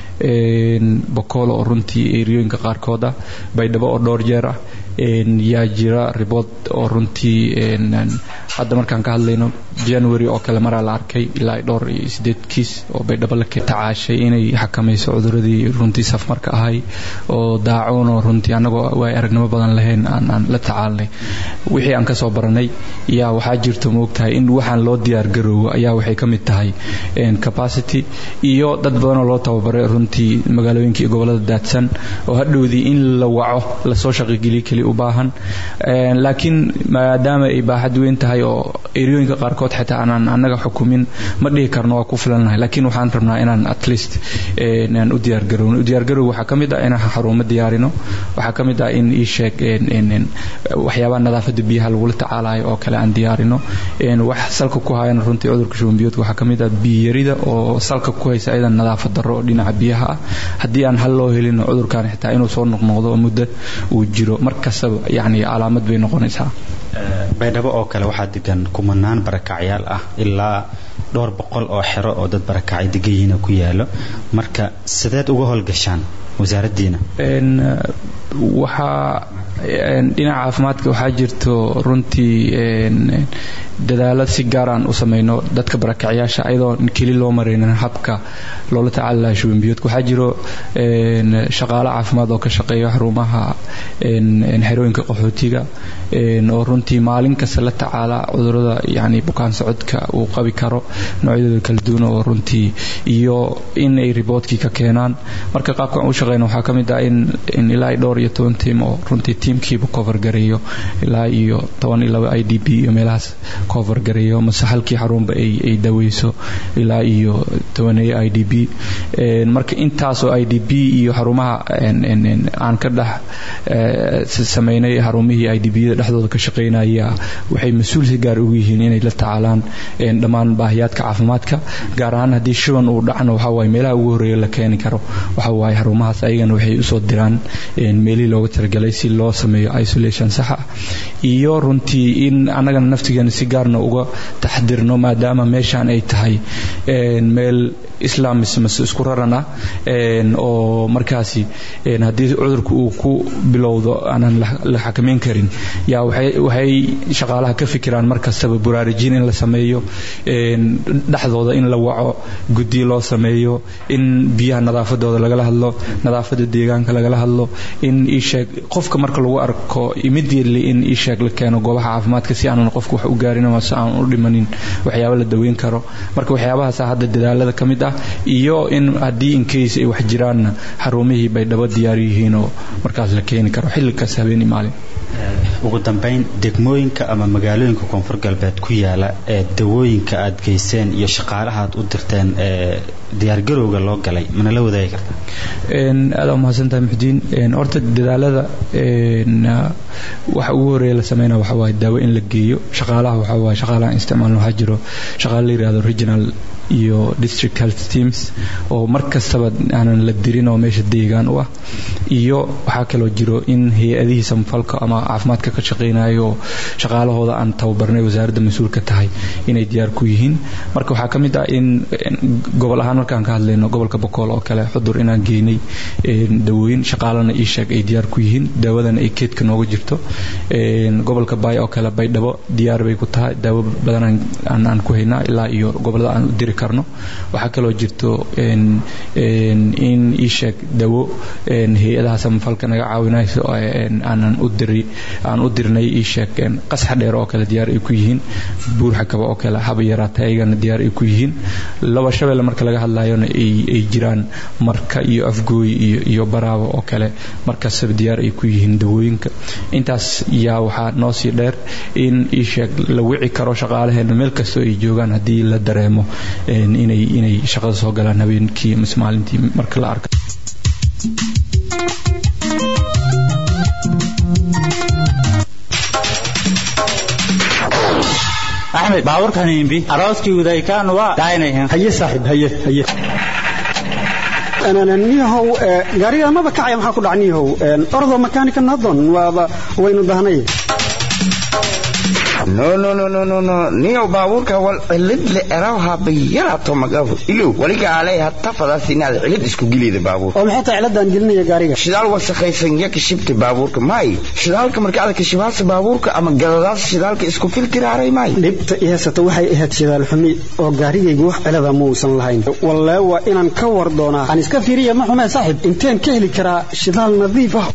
bokool oo runtii eriyooyinka qaarkood ah baydhabo oo dhowr jeer ah yaa jira ribot oo runtii hadda markaan ka hadlayno january oo kale maraa la arkay ilaa dhowr iyo sideed kiis oo baydhabo la tacaashay inay xakamayso cuduradii runtii safmarka ahay oo daacuun oo runtii annagoo way aragnimo badan lahayn aan la tacaalnay wixii aan kasoo baranay yaa waxaa jirto moogtahay in waxaan loo diyaargaroowo ayaa waxay ka mid tahay capacity iyo dad badanoo loo tababaray runtii magaalooyinka iyo gobolada daadsan oo hadhowdii in la waco lasoo shaqigeliyo keli u baahan laakiin maadaama ay baaxad weyn tahay oo eriyooyinka qaarkood xitaa aanaan annaga xukumin ma dhihi karno waa ku filannahay laakiin waxaan rabnaa inaan at least aan u diyaargarowno diyaargarow waxaa ka mid ah inaan xarumo diyaarino waxaa ka mid ah in ii sheeg waxyaabaha nadaafadda biyaha lagula tacaalayo oo kale aan diyaarino wax salka ku hayana runtii cudurka shubanbiyoodka waxaa ka mid ah biyarida oo salka ku haysa ayadan nadaafad darro oo dhinaca biyaha ah haddii aan hal loo helin cudurkan xitaa inuu soo noqnoqdo oo muddo uu jiro mar kastaba yacni calaamad bay noqonaysaa baydhabo oo kale waxaa degan kumanaan barakacyaal ah ilaa dhowr boqol oo xero oo dad barakacay degayihiina ku yaalo marka sideed uga howlgashaan wasaaraddiina waxaa dhinaca caafimaadka waxaa jirto runtii dadaalo si gaar aan u samayno dadka barakacyaasha ayadoo keli loo maraynin habka loola tacaali laha shubanbiyoodka waxaa jiro shaqaalo caafimaad oo ka shaqeeya xarumaha xerooyinka qaxootiga oo runtii maalin kasta la tacaala cudurada yani bukaan socodka uu qabi karo noocyadooda kala duwan oo runtii iyo in ay riboodkii ka keenaan marka qaabka aan u shaqeyno waxaa ka mid ah in ilaa dhowr iyo toban tiim oo runtii tiimkiiba cover gareeyo ilaa iyo toban iyo laba i d b iyo meelahaas cover gareeyo mase halkii xarunba ay daweyso ilaa iyo tobaneeyo i d b marka intaasoo i d b iyo xarumaha aan ka dhex sameynay xarumihii i d b da dhexdooda ka shaqeynaya waxay mas-uul si gaar ugu yihiin inay la tacaalaan dhammaan baahiyaadka caafimaadka gaar ahaan haddii shuban uu dhacno waxa waaye meelaha ugu horreeya la keeni karo waxa waaye xarumahaas ayagana waxay usoo diraan meelihii looga talagalay si loo sameeyo isolation sax ah iyo runtii in annagana naftigeena si gaarna uga taxdirno maadaama meeshaan ay tahay meel islaamis mase isku raran ah oo markaasi haddii cudurka uu ku bilowdo aanan la xakameyn karin yaa waxay shaqaalaha ka fikiraan mar kastaba buraarujin in la sameeyo dhexdooda in la waco guddi loo sameeyo in biyaha nadaafadooda lagala hadlo nadaafada deegaanka lagala hadlo in iisheeg qofka marka lagu arko immediately in iisheeg la keeno goobaha caafimaadka si aanan qofka wax u gaarin ama si aan u dhimanin waxyaaba la daweyn karo marka waxyaabahaasa hadda dadaalada ka mid ah iyo in haddii incase ay wax jiraanna xarumihii bay dhaba diyaar yihiin oo markaas la keeni karo xilligaas habeenii maalin ugu dambayn degmooyinka ama magaalooyinka koonfur galbeed ku yaala ee dawooyinka aad geyseen iyo shaqaalaha aad u dirteen ee diyaargarowga loo galay mana la wadaagi kartaa aada u mahadsantahay muxdiin horta dadaalada waxa ugu horeeya la sameynaya waxa waaye daawo in la geeyo shaqaalaha waxa waaye shaqaalaha isticmaalna waxaa jiro shaqaale la yidhahdo regional iyo district health teams oo mar kastaba aanan la dirin oo meesha deegaan u ah iyo waxaa kaloo jiro in hay-adihii samfalka ama caafimaadka ka shaqeynayo oo shaqaalahooda aan tababarnay wasaaradda mas-uulka tahay inay diyaar ku yihiin marka waxaa ka mid ah in gobol ahaan markaan ka hadlayno gobolka bokool oo kale xudur inaan geynay dawooyin shaqaalana ii sheeg ay diyaar ku yihiin daawadana ay keedka nooga jirto gobolka baay oo kale baydhabo diyaar bay ku tahay daawo badan aan ku haynaa ilaa iyo gobolada aan u diri karno waxaa kaloo jirto in ii sheeg dawo hay-adaha samafalka naga caawinayso aanan u diri aan u dirnay ii sheeg qasxa dheer oo kale diyaar ay ku yihiin buurxa kaba oo kale haba yaraata ayagana diyaar ay ku yihiin laba shabeelle marka laga hadlayona ay jiraan marka iyo afgooy iyo iyo baraabo oo kale markastaba diyaar ay ku yihiin dawooyinka intaas yaa waxaa noo sii dheer in ii sheeg la wici karo shaqaalaheena meel kastoo ay joogaan haddii la dareemo inay inay shaqada soo galaan habeenkii mise maalintii marka la arko axmed baabuurkan imbi arooskii udaykaan waa daaynayan haye saaxiib haye haye niyahow gaariga maba kacaya maxaa ku dhaca niyahow ordo makaanika nadon waaba waynu dahnay no no no no no no niyow baabuurka wal cilid le erawha bayarato magafu ilow waliga alay hatta fadaas inaad cilid isku gelida baabuur oo maxay tahay ciladaan gelinaya gaariga shidaal wasakhaysan ya kashibta baabuurka may shidaalka marka aad kashibaasa baabuurka ama gadadaas shidaalka isku filtiraaray may dhibta i haysata waxay ahayd shidaal xumi oo gaarigaygu wax cilada muusan lahayn wallee waa inaan ka war doonaa aan iska fiiriya ma xumee saaxib inteen ka heli karaa shidaal nadiif ah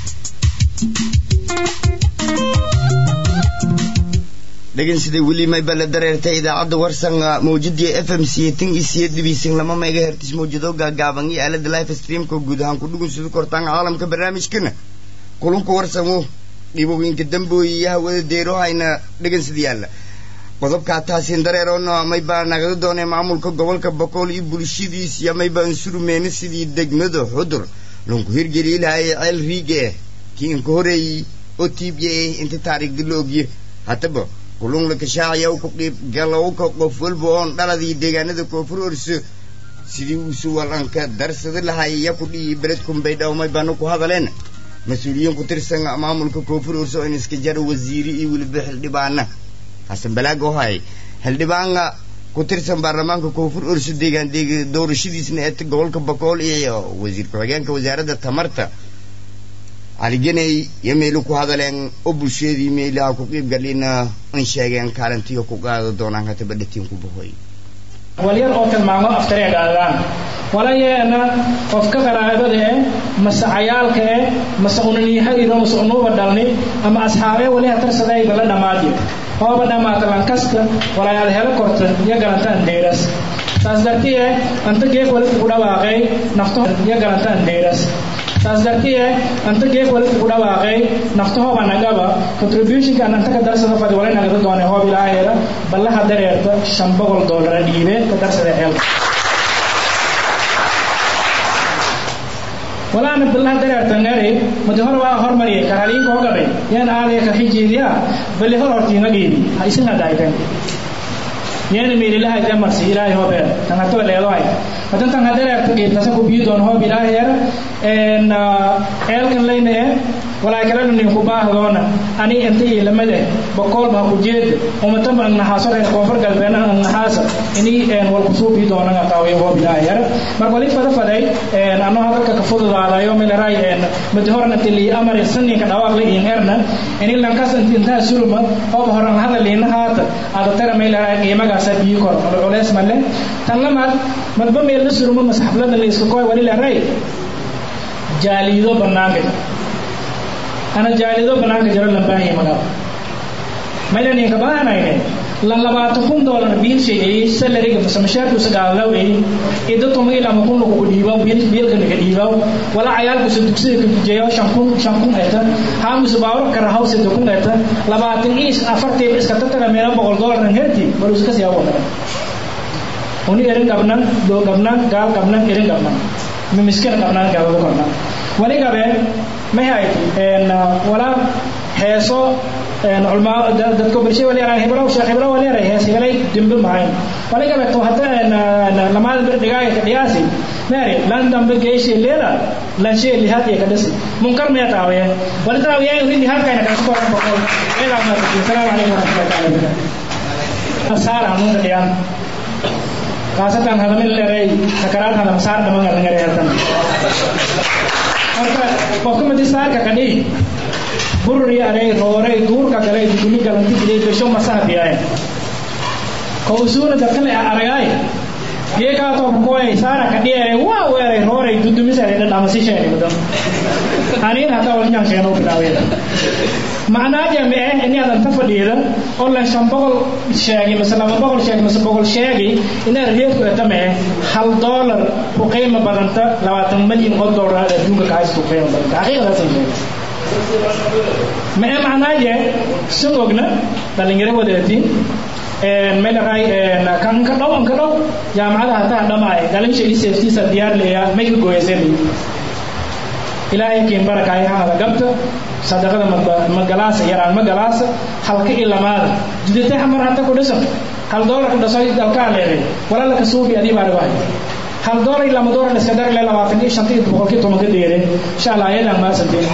dhegeysaday weli mayba la dareertay idaacadda warsan mawjadii f m c tan iyo siyo dhibiisan lama mega hertis mawjado gaagaaban iyo aalada life streamka guud ahaan ku dhugunsada kortaan caalamka barnaamijkana kulunka warsanwo dhibooyinka dambooyi iyo hawada deerohayna dhegeysada yaalla qodobkaa taasin dareeroona maybaa nagada doonay maamulka gobolka bokool iyo bulshadiis iyo maybaan surmeena sidii degmada xudur lunku hirgeli lahay ceel riige eh kii inka horeeyey oo tiibye eh inta taariikhda la ogye haddaba kulun la kashaacayaa u ku qiib galowka qof walba oon dhaladii deegaanada koonfur orso sidii uusu walanka darsada lahay ya ku dhihi beledkun bay dhawmay baana ku hadaleen mas-uuliyiin ku tirsan maamulka koonfur orso in iska jara wasiiri iyo weliba xildhibaana xasan balaag oo hay xildhibaana ku tirsan baarlamaanka koonfur orso deegaan deeg doorashadiisna ee gobolka bakool iyo wasiir ku-xigeenka wasaaradda tamarta caligeney iyo meelu ku hadaleen oo bulshadii meelaha ku qiib galina in sheegeen kaalintiyo ku qaada doonaan hataba dhatiin ku bahoy walyar oo tilmaamo aftareegaadaan walayeena qofka qaraabada eh mase cayaalka eh mase unaniyahaydo mase unuuba dhalni ama asxaabee waliha tarsadayba la dhammaadiyo hooba dhammaata lankasta walayaad helo korta iyo garantaan deeras saas dartiye anta geeg wali ugu dhawaaqay nafto iyo garantaan deeras saas dartiye anta geeg wali ugu dhawaaqay naftahooba nagaba contributionka anta ka darsada fadi wala nagada doone hoob ilaaheeda ballaha dareerta shan boqol doolara dhiibe ka darsada ceelka walaana ballaha dareerta ngari madi hor waa hormariyay karaliinka hogabay yaan aadaya ka xijiidiya balli hor hortiinga dhiibi ha isina daaytan yeena meelilaha jamarsi ilaahay hobeer tan hatoba leedohay hadan tan hadareerta qiibtasa ku biyi doon hoob ilaaheer ceelkan layna e walaa kalena ninku baahdoona ani inta iyo lamade boqol baa ku jeeda umataba angnaxaaso reer koonfur galbeedna angnaxaasa ini walkusuubii doonanga taawiyo hoob ilaahay yara marka wali fada faday anoo hadalka ka fududaadayo milaray madi horan inti lii amar saninka dhawaaq la iin erna ini lankas intaa sulma ooba horan hadaliina haata aada tara milaray qiimagaasa biyi kor culeys male tan lamaad madba meel la surmo masxaflada la iska koy wali laray jaaliido banaanka ana jaaliido banaanka jiro lambaahiya magaalo maylaninka bahanayne lan labaatan kun doolar biil sheegayey salariga mase mashaarkuusa gaadlawey ida tuma ilaa ma kun lagu dhiibaw biilka naga dhiibaw wala cayaalkuusa dugsiga ka dujeeyo shan kun shan kun eta haamusa baawro kara hawsida kun eta labaatan iis afartiiba iska tatara meela boqol doolar herti baluusa ka siyaa wadana uni erin qabnan doo qabnan gaal qabnan erin qabnan mimiskina qabnan gaadada kornan wali gabe may hayti wala heeso culmaa dadka bulshada wali yaraa heblow sheekh heblow wali yaray hees hebelay dimbe mahayn wali gabe to hata lamaada bir dhigaaga ka dhiyaasi mary lan dambe geeshe leela lan shee lihaad iyo ka dhisi munkar maya taawiye wali taawiye rin lihaadkayna kaga koran boqol eedaa maartay salaamu calaykum waraxmatullahi taala wabarakatuh asaar hanuunka dhiyaan khaasatan hadamin leeray sakaraad hadam saar dhaman alangare hatan marka qofka madi saarka kadhi burri aray rooray duurka galay dugumi galanti gilay besho masaha biyaay kowsuuna dadkale aragaay geekaato koy saara kadhiere waa weeray rooray dudumisare dhadhamasisheeni mudan aniin hataa wal nyansheeno bilaaweda macnaaje me eh inaadan ta fadhiida oo lan shan boqol sheegi mase laba boqol sheegi mase boqol sheegi inaad reedku etame hal doolar ku qiimo badanta labaatan malyan oo doolar adduunka kahays ku qiimo badanta xaqiiqadaasan sheega me eh macnaaje sun ogna dhalinyaro wadatiin meelahay kan ka dhow ka dhow jaamacada hataa dhamaay dhalinsha iyo safetiisa diyaar leeya may ka gooyaseen ilaahay kiin barakaay hada gabta sadaqada magalaasa yaraan magalaasa halka iyo lamaada jidate hamar hata ku dhisan hal doolar ku dhaso dalkaa leeday walala ka suubi adii baa dhawahay hal doolar iyo lama doolar iska dar le labaatan iyo shanta iyo boqolkii toban ka dheere insha allah ayadan maasanteen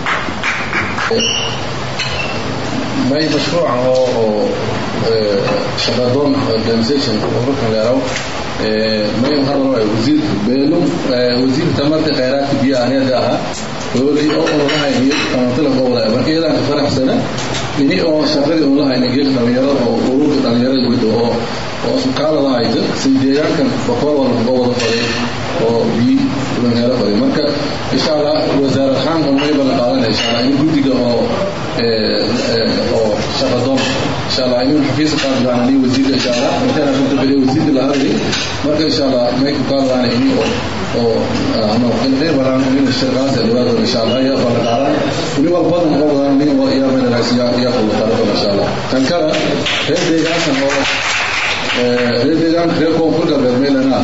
may mashruuca oo shaqadoon organization ururkan leeraw may hadal wasiir beelum wasiir tamarta khayraadka biyaha aniga ahaa hooli oo ololahayniyo tamantila qowlaya marka iyadaan ka faraxsana ini oo shaqadii ololahayna geelka dhalinyarada oo ururka dhalinyarada weyda oo oo sukaalada hayta si deegaankan boqol walba ka wada faday oo biyi dhalinyaro faday marka insha allah wasaar ahaan oo may bala qaadanaya insha allah in guddiga oo oo shaqadoon insha allah inuu xafiiska qaadi doona ni wasiirka insha allah intana runta beriya wasiirka la hadlay marka insha allah may ku qaadi doona ini oo oo ano qeyr badan in shirkaas libaado insha allah ya bala qaadan wali wal badan oo badan ni oo ya meel raas ya ya ku qaadan insha allah tan kala reer deegaanka oo reer deegaanka reer koonfur galbeed meelana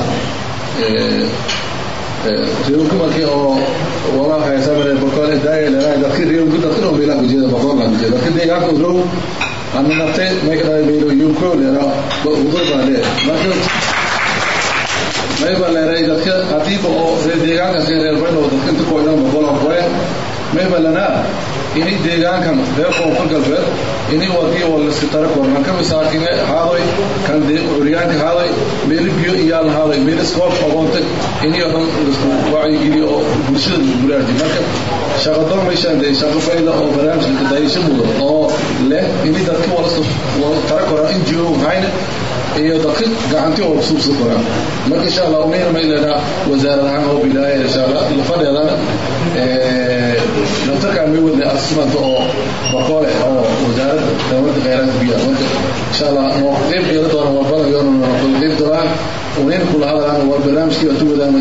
reerku markii oo wala haysamare boqol daaya leeyahay dadkii reerku dadkii oo meelaha gujeeda boqol la gujeeda dadkii deegaanka u row ana nafte may ka dhaay meelo yuko leera udur baa lee marka may baa leeyahay dadka hadii oo reer deegaanka si reer bayno dadka inta kooyna boqol oo kooy may baa lana ini deegaankan reer koonfur galbeed ini wadii wala iska tara koorman ka misaakine haadoy kan dee curyaanka haadoy meel biyo iyaal haadoy meel iskool ogoonta ini oo dhan isku wacyigeliyo oo bulshada lagu buraaji marka shaqadoon meeshaan dee shaqo fayda oo barnaamijka kadaayasho mudan oo leh ini dadka wala wala tara koraan ngo hayna iyo dadka gacantii oo suubsan koraan marka insha allah umeyna maylana wasaarad ahaan oo bilaaya insha allah lafadeedana naftarkaan may wadnay asmanta oo boqole oo wasaaradda dawladda khayraadka biyaha marka insha allah noo qeyb yeela doona walbada yoona noo kula qeyb doonaan unayna kula hadlaan waa barnaamijkii baa tu wadaan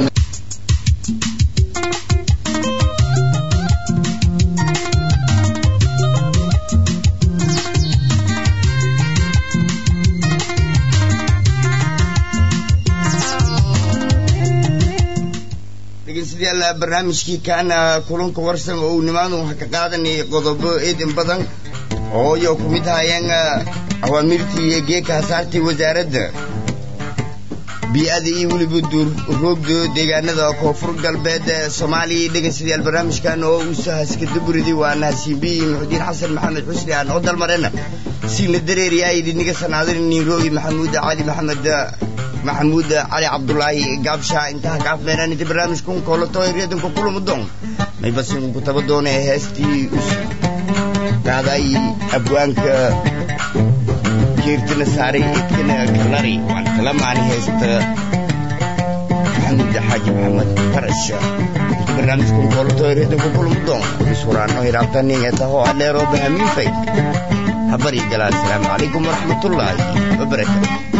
dhegeystayaal barnaamijkii kaana kulanka warsan oo uu nimaadu waxaa ka qaadanayay qodobo eedan badan oo iyo ku mid ahayeen awaamirtii iyo geeka hasaartii wasaaradda bii'ada iyo weliba duurroogda deegaanada koonfur galbeed ee soomaaliya dhegaystayaal barnaamijkan oo uu sahaska daburidi waa nahasiinbiyi muxudiin xasan maxamed xusni aan oo dalmarena siina dareeriyaa idiniga sanaadan niiroogi maxamuud cali maxamed maxamuud cali cabdulaahi gaabsha intaha kaafmeenaan inta barnaamijkun koolato reedanka kulama doon may basin ku taba doonee heestii qaaday abwaanka jeertina saaray idkana kalari waan kala maani haysta maxamuud xaaji maxamed farash inta barnaamijkun koolato reedanka kulama doon isuraano hiraabtanin etaho aleero bahamiinfay habari galaa asalaamu calaykum waraxmatullaahi wabarakaatu